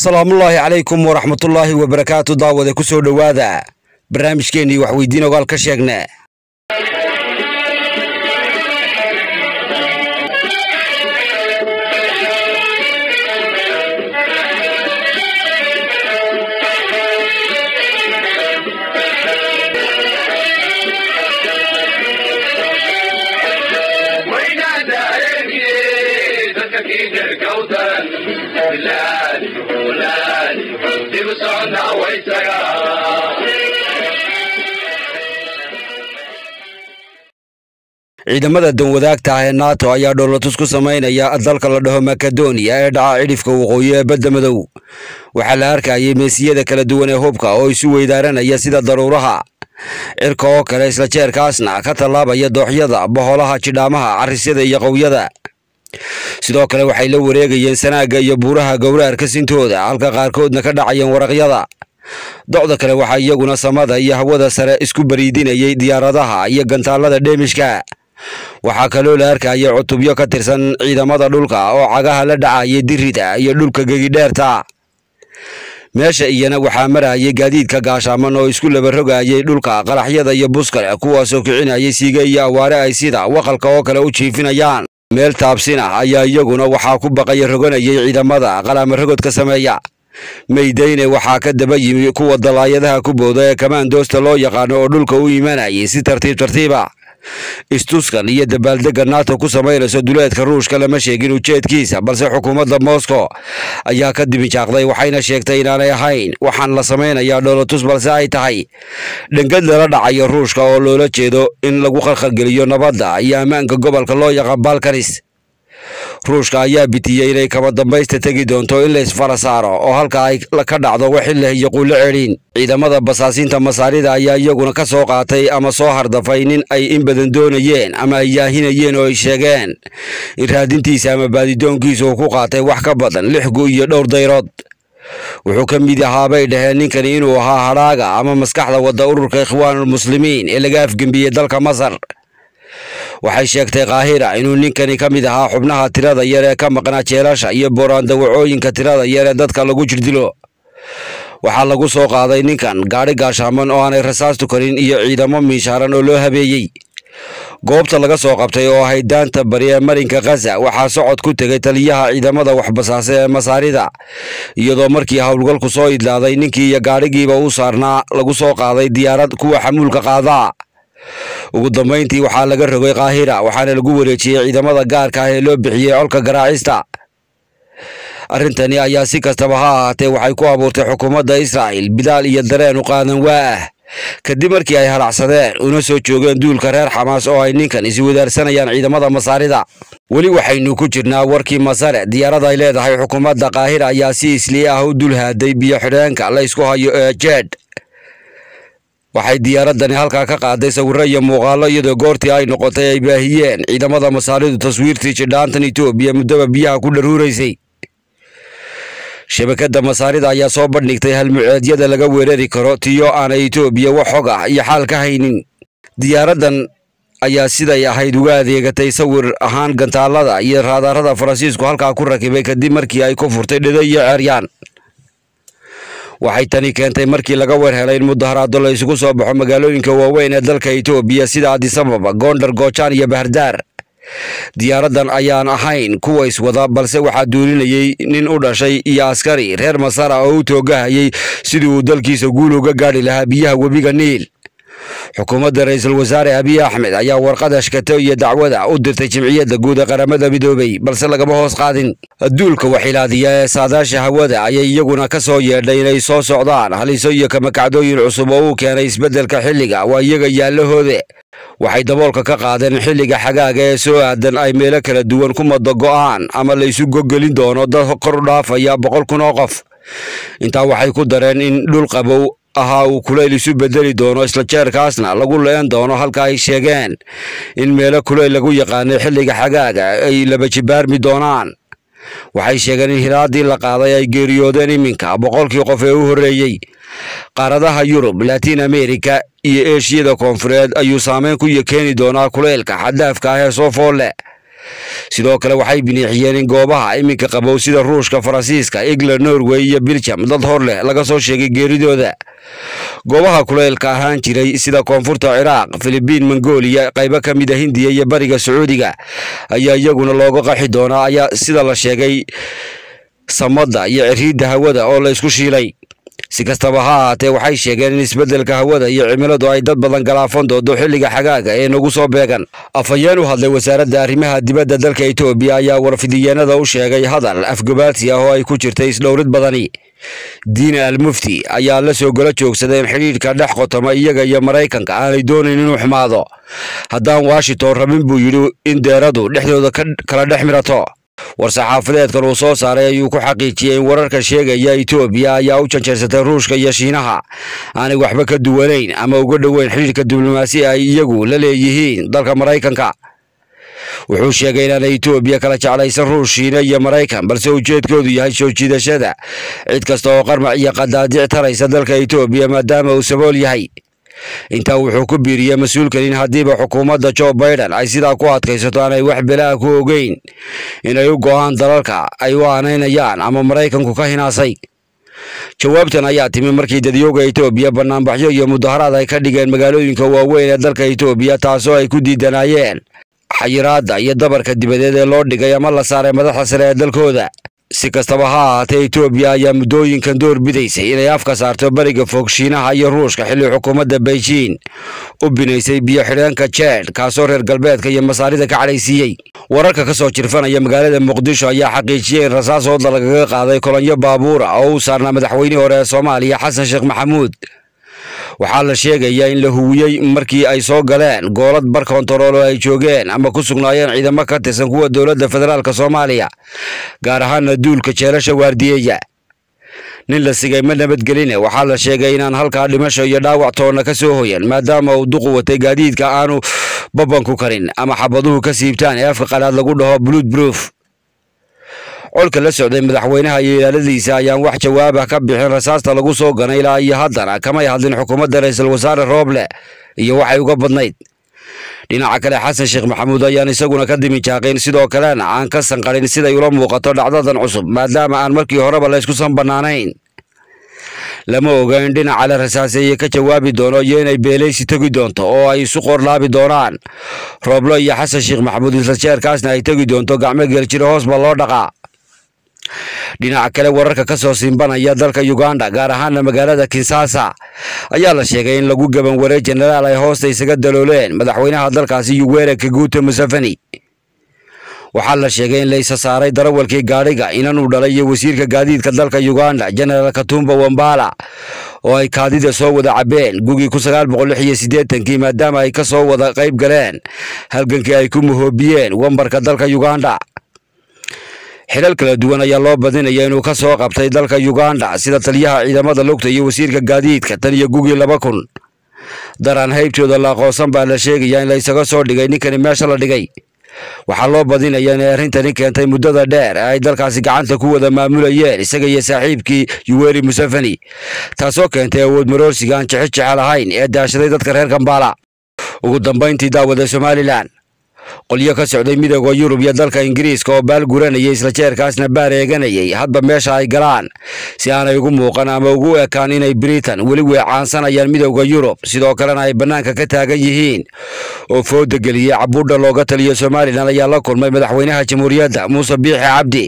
asalaamullaahi calaykum waraxmatullaahi wabarakaatu daawade ku soo dhowaada barnaamijkeennii waxweydiin ogaal ka sheegne ciidamada danwadaagta ah ee nato ayaa dhoolatus ku samaynaya dalka la dhaho makedoniya ee dhaca cidhifka waqooyi ee badda madow waxaa la arkayay meesiyada kala duwan ee hubka oo isu weydaaranaya sida daruuraha cirka oo kale isla jeerkaasna ka tallaabaya dooxyada boholaha jidhaamaha carisyada iyo qowyada sidoo kale waxay la wareegayeen sanaagga iyo buuraha gowraarka sintooda halka qaarkoodna ka dhacayeen waraqyada docda kale waxaa iyaguna samada iyo hawada sare isku bariidinayay diyaaradaha iyo gantaalada dheemishka waxaa kaloo la arkayay cutubyo ka tirsan ciidamada dhulka oo cagaha la dhacayay dirida iyo dhulka gegidheerta meesha iyana waxaa marayay gaadiidka gaashaaman oo isku labarogayay dhulka qaraxyada iyo buskale kuwaasoo kicinayay siiga iyo awaare ay sida waqalka oo kale u jiifinayaan meel taabsin ah ayaa iyaguna waxaa ku baqaya roganayay ciidamada qalaama rogodka sameeya meydayne waxaa ka daba yimi kuwa dalaayadaha ku booda ee kamaandoosta loo yaqaano oo dhulka u imanayay si tartiib tartiiba istuskan iyo dabaaldegga nato ku samaynayso duleedka ruushka lama sheegin ujeedkiisa balse xukuumadda moscow ayaa ka dibinjaaqday waxayna sheegtay inaanay ahayn waxaan la samaynayaa dhoolatus balse ay tahay dhangad lala dhacayo ruushka oo loola jeedo in lagu khalkhalgeliyo nabadda iyo ammaanka gobolka loo yaqaan balkanis ruushka ayaa bitiyey inay kaba dambaysta tegi doonto in la isfara saaro oo halka ay ka dhacdo waxileh iyo quullo cedhiin ciidamada basaasiinta masaarida ayaa iyaguna ka soo qaatay ama soo hardafay nin ay in badan doonayeen ama ay yaahinayeen oo ay sheegeen in raadintiisa ama baadidoonkiisa uu ku qaatay wax ka badan lix gu iyo dhowr dayrood wuxuu ka mid ahaa bay dhaheen ninkani inuu ahaa hadhaaga ama maskaxda wadda ururka ikhwaanulmuslimiin ee laga afgembiyey dalka masar waxay sheegtay kaahira inuu ninkani ka mid ahaa xubnaha tirada yar ee ka maqnaa jeelasha iyo booraan-dawacooyinka tirada yar ee dadka lagu jirdilo waxaa lagu soo qaaday ninkan gaadhi gaashaaman oo aanay rasaastu karin iyo ciidamo miishaaran oo loo habeeyey goobta laga soo qabtay oo ahayd daanta bari ee marinka khaza waxaa socod ku tegay taliyaha ciidamada waxbasaase ee masaarida iyadoo markii howlgalku soo idlaaday ninkii iyo gaadhigiiba u saarnaa lagu soo qaaday diyaarad kuwa xamuulka qaadaa ugu dambayntii waxaa laga rogay kaahira waxaana lagu wareejiyey ciidamada gaarka ah ee loo bixiyey colka garaacista arrintani ayaa si kastaba ha ahaatee waxay ku abuurtay xukuumadda israa'il bidaal iyo dareen u qaadan waa ah kadib markii ay halacsadeen una soo joogeen duulka reer xamaas oo ay ninkan iswadaarsanayaan ciidamada masaarida weli waxaynu ku jirnaa warkii masare diyaarada ay leedahay xukuumadda kaahira ayaa si islii ah u dul haaday biyo xidheenka la ysku hayo ee jeed waxay diyaaradani halkaa ka qaaday sawirro iyo muuqaallo iyadoo goortii ay noqotay ay baahiyeen ciidamada masaaridu taswiirtii jidhaantan etoobiya muddoba biyaha ku dharuuraysay shabakadda masaarida ayaa soo bandhigtay halmuceedyada laga weerari karo tiyo aanay etoobiya wax xog ah iyo xaal ka haynin diyaaraddan ayaa siday ahayd uga adeegatay sawir ahaan gantaalada iyo raadaarada faransiisku halkaa ku rakibay kadib markii ay ku furtay dhida iyo ceeryaan waxay tani keentay markii laga weerhelay in mudaharaado la isugu soo baxo magaalooyinka waaweyn ee dalka etoobiya sida adisababa goondar goojaan iyo bahardaar diyaaraddan ayaan ahayn kuwa iswada balse waxaa duulinayay nin u dhashay iyo askari reer masara oo u toogahayay sidii uu dalkiisa guul uga gaadhi lahaa biyaha webiga niil xukuumadda ra-iisul wasaare abiy axmed ayaa warqada shkato iyo dacwada u dirtay jimciyadda guud ee qaramada midoobay balse lagama hoos qaadin duulka waxilaadiya ee saadaasha hawada ayay iyaguna ka soo yeedhay inay soo socdaan haliso iyo kamakacdooyin cusub oo uu keenay isbeddelka xilliga waa iyaga yaallahoode waxay daboolka ka qaadeen xilliga xagaaga ee soo aadan ay meelo kala duwan ku mado go'aan ama la isu gogelin doono dad kor u dhaafaya boqol kun oo qof intaa waxay ku dareen in dhul qabow ahaa uu kulayl isu bedeli doono isla jeerkaasna lagu leen doono halka ay sheegeen in meelo kulayl lagu yaqaanay xilliga xagaaga ay laba jibaarmi doonaan waxay sheegeen in hilaadii la qaaday ay geeriyoodeen iminka boqolkii qof ee u horreeyey qaaradaha yurub latiin america iyo eeshiyada koonfureed ayuu saameyn ku keeni doonaa kulaylka xaddaafka ah ee soo foolle sidoo kale waxay biniixiyeen in goobaha iminka qabow sida ruushka faransiiska england norway iyo biljam dad hor leh laga soo sheegay geeridooda goobaha kuleylka ahaan jiray sida koonfurta ciraaq filibiin mongolia qaybo ka mid a hindiya iyo bariga sacuudiga ayaa iyaguna looga qaxi doonaa ayaa sida la sheegay samada iyo ciriidda hawada oo la isku shiilay si kastaba ha ahaatee waxay sheegeen in isbeddelka hawada iyo cimiladu ay dad badan galaafan doodo xilliga xagaaga ee nagu soo beegan afhayeen u hadlay wasaaradda arrimaha dibadda dalka etoobiya ayaa warfidiyeenada u sheegay hadal afgobaadsi ah oo ay ku jirtay isdhowrid badani diina al mufti ayaa la soo gola joogsaday in xidhiidhka dhex qotoma iyaga iyo maraykanka aanay doonayn inuu xumaado haddaan washington rabin buu yidhi in deeradu dhexdooda kala dhex mirato war-saxaafadeedkan uu soo saaray ayuu ku xaqiijiyey in wararka sheegaya etoobiya ayaa u janjeersatay ruushka iyo shiinaha aanay waxba ka duwanayn ama uga dhoweyn xidhiidhka diblomaasi ay iyagu la leeyihiin dalka maraykanka wuxuu sheegay inaanay etoobiya kala jeclaysan ruush shiina iyo maraykan balse ujeedkoodu yahay soo jiidashada cid kasta oo qarmac iyo qadaadic taraysa dalka etoobiya maadaama uu sabool yahay intaa wuxuu ku biiriyey mas-uulkan in haddiiba xukuumadda jo baiden ay sidaa ku adkaysato aanay wax belaa ku ogeyn inay u go'aan dalalka ay u aanaynayaan ama maraykanku ka hinaasay jawaabtan ayaa timi markii dadyooga etoobiya banaanbaxyo iyo mudaharaad ay ka dhigeen magaalooyinka waaweyn ee dalka etoobiya taasoo ay ku diidanaayeen xayiraadda iyo dabarka dibadeed ee loo dhigay ama la saaray madaxda sare ee dalkooda si kastaba ha ahaatee etoobiya ayaa muddooyinkan door bidaysay inay afka saarto beriga fog shiinaha iyo ruushka xilli xukuumadda beijing u binaysay biyo xidheenka jeed kaasoo reer galbeedka iyo masaarida ka cadhaysiiyey wararka ka soo jirfanaya magaalada muqdisho ayaa xaqiijiyey in rasaas ooda lagaga qaaday kolonyo baabuura oo u saarnaa madaxweynihii hore ee soomaaliya xasan sheekh maxamuud waxaa la sheegayaa in la huwiyey markii ay soo galeen goolad bar kontarool oo ay joogeen ama ku sugnaayeen ciidamo ka tirsan kuwa dowladda federaalk soomaaliya gaar ahaana duulka jeelasha waardiyeeya nin la sigay ma nabadgeline waxaa la sheegay inaan halkaa dhimasho iyo dhaawac toonna ka soo hoyan maadaama uu duqu watay gaadiidka aanu babanku karin ama xabaduhu ka siibtaan ee afka qalaad lagu dhaho bluud broof colka la socday madaxweynaha iyo ilaaladiisa ayaan wax jawaabah ka bixin rasaasta lagu soo ganay ilaa iyo haddana kamay hadlin xukuumadda ra-iisul wasaare rooble iyo waxay uga badnayd dhinaca kale xasan sheekh maxamuud ayaan isaguna ka dimijaaqin sidoo kalena aan ka sanqarin siday ula muuqato dhacdadan cusub maadaama aan markii horeba la ysku san bannaanayn lama oga in dhinaca la rasaaseeye ka jawaabi doono iyo inay beelaysi tegi doonto oo ay isu qorlaabi doonaan rooblo iyo xasan sheekh maxamuud isla jeerkaasna ay tegi doonto gacmo geeljiro hoos ba loo dhaqaa dhinaca kale wararka ka soo simbanaya dalka uganda gaar ahaana magaalada kinsasa ayaa la sheegay in lagu gaban waray jenaraal ay hoosta isaga dalooleen madaxweynaha dalkaasi yuwere kaguuta museveni waxaa la sheegay in la isa saaray darawalkii gaadhiga inanuu dhalay iyo wasiirka gaadiidka dalka uganda jenaraal katumba wambala oo ay kaadida soo wada cabeen gugii ku sagaal boqol lix iyo siddeetankii maadaama ay ka soo wada qayb galeen halgankii ay ku muhoobiyeen wambarka dalka uganda xilal kala duwan ayaa loo badinaya inuu ka soo qabtay dalka uganda sida taliyaha ciidamada lugta iyo wasiirka gaadiidka tan iyo gugii laba kun daraan haybtooda la aqoonsan baa la sheegayaa in la isaga soo dhigay ninkani meesha la dhigay waxaa loo badinaya inay arrintani keentay muddada dheer ee ay dalkaasi gacanta ku wada maamulayeen isaga iyo saaxiibkii yuweri museveni taasoo keentay awood maroorsiga aan jexo jecel ahayn ee daashaday dadka reer kambala ugu dambayntii daawada somalilan qolyo ka socday midooda yurub iyo dalka ingiriiska oo baal guranayay isla jeerkaasna baar eeganayay hadba meesha ay galaan si aanay ugu muuqan ama ugu ekaan inay britain weli weecaansanayaan midooda yurub sidoo kalena ay bannaanka ka taagan yihiin oo fooda geliyey cabuudha looga taliyo somalilan ayaa la kulmay madaxweynaha jamhuuriyadda muuse biixi cabdi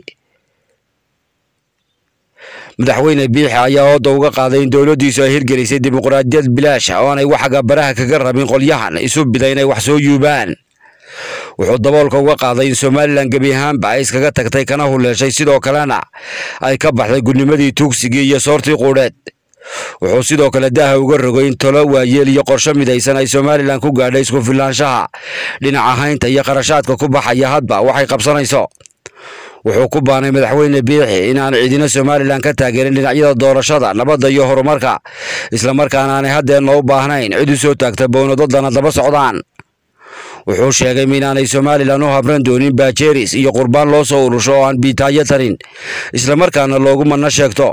madaxweyne biixi ayaa ooda uga qaaday in dowladdiisu ay hirgelisay dimuqraadiyad bilaasha oo aanay waxaga baraha kaga rabin qolyahan isu bida inay wax soo yuubaan wuxuu daboolka uga qaaday in somalilan gebi ahaanba ay iskaga tagtay kana huleeshay sidoo kalena ay ka baxday gudnimadii tuugsigii iyo soortii quudheed wuxuu sidoo kale daaha uga rogay in tolo waayeel iyo qorsho midaysan ay somalilan ku gaadhay isku filaanshaha dhinaca haynta iyo qarashaadka ku baxaya hadba waxay qabsanayso wuxuu ku baanay madaxweyne biixi inaan ciidina somalilan ka taageerin dhinacyada doorashada nabadda iyo horumarka islamarkaana aanay haddeenna u baahnayn cid u soo taagta bownadadana daba socdaan wuxuu sheegay inaanay somalilan u habran doonin baajeeris iyo qurbaan loo soo urusho oo aan biitaayo tarin islamarkaana loogu manno sheegto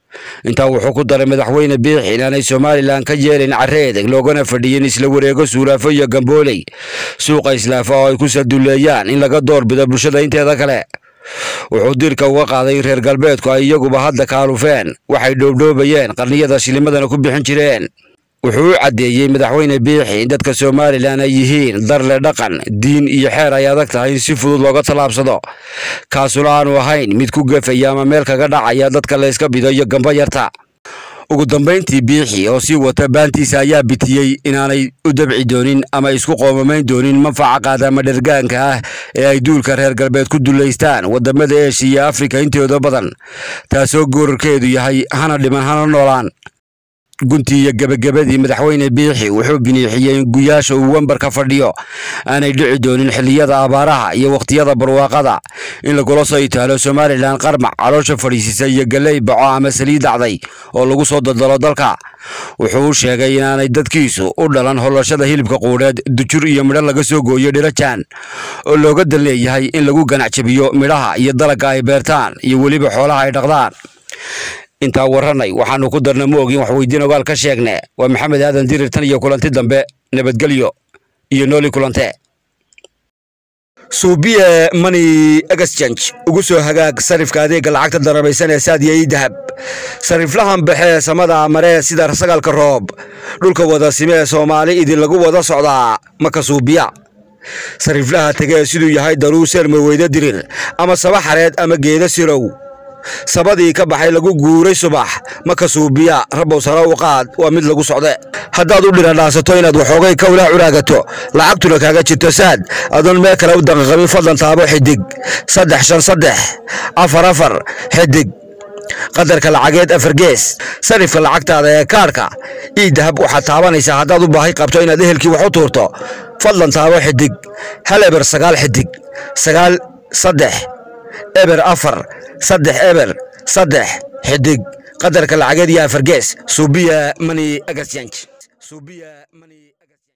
intaa wuxuu ku daray madaxweyne biixi inaanay somalilan ka yeelin carre edeg loogana fadhiyin isla wareego suulaafo iyo gambooley suuqa islaafa oo ay ku saduleeyaan in laga doorbido bulshada inteeda kale wuxuu diirka uga qaaday in reer galbeedku ay iyaguba hadda kaalufeen waxay dhoobdhoobayeen qarniyada shilimadana ku bixin jireen wuxuu u caddeeyey madaxweyne biixi in dadka somalilan ay yihiin darle dhaqan diin iyo xeer ay adag tahay in si fudud looga tallaabsado kaasuna aanu ahayn mid ku gefaya ama meel kaga dhacaya dadka layska bido iyo gamba yarta ugu dambayntii biixi oo sii wata baantiisa ayaa bitiyey inaanay u dabci doonin ama isku qoomamayn doonin manfaca qaadama dhergaanka ah ee ay duulka reer galbeed ku dullaystaan wadamada eeshiya iyo afrika intooda badan taasoo goorarkeedu yahay hana dhiman hana noolaan guntii iyo gebagabadii madaxweyne biixi wuxuu biniixiyey in guyaasha uu wembar ka fadhiyo aanay dhici doonin xilliyada abaaraha iyo wakhtiyada barwaaqada in lagula soo itaalo somalilan qarmac caloosha fadhiisisa iyo galley baco ama saliid dacday oo lagu soo daldalo dalka wuxuu u sheegay inaanay dadkiisu u dhalan hollashada hilibka quudheed dujur iyo midho laga soo gooyo dhirajaan oo looga dan leeyahay in lagu ganac jabiyo midhaha iyo dalagga ay beertaan iyo weliba xoolaha ay dhaqdaan intaa warranay waxaanu ku darna ma ogin wax weydiin ogaal ka sheegne waa maxamed aadan dirir tan iyo kulanti dambe nabadgelyo iyo nooli kulante suubiye money exchange ugu soo hagaag sarifka adeegga lacagta darabaysan ee saadiya ii dahab sariflahan baxee samada maree sida sagaalka roob dhulka wada simee soomaali idin lagu wada socdaa maka suubiya sariflaha tegee siduu yahay daruuseer maweyde dirir ama saba xareed ama geeda sirow sabadii ka baxay lagu guuray subax maka suubiya rabow sare u qaad waa mid lagu socde haddaad u dhiradhaasato inaad waxoogay kawlaa curaagato lacagtuna kaaga jirto saad adoon meel kale u daqaqabin fadlan taabo xidig saddex shan saddex afar afar xidig qadarka lacageed afar gees sarifka lacagtaada ee kaarhka ii dahab waxaad taabanaysaa haddaad u baahi qabto inaad ehelkii wax u tuurto fadlan taabo xidig hal eber sagaal xidig sagaal saddex eber afar saddex eber saddex xidig qadarka lacageed iyo afar gees suubiya money exchange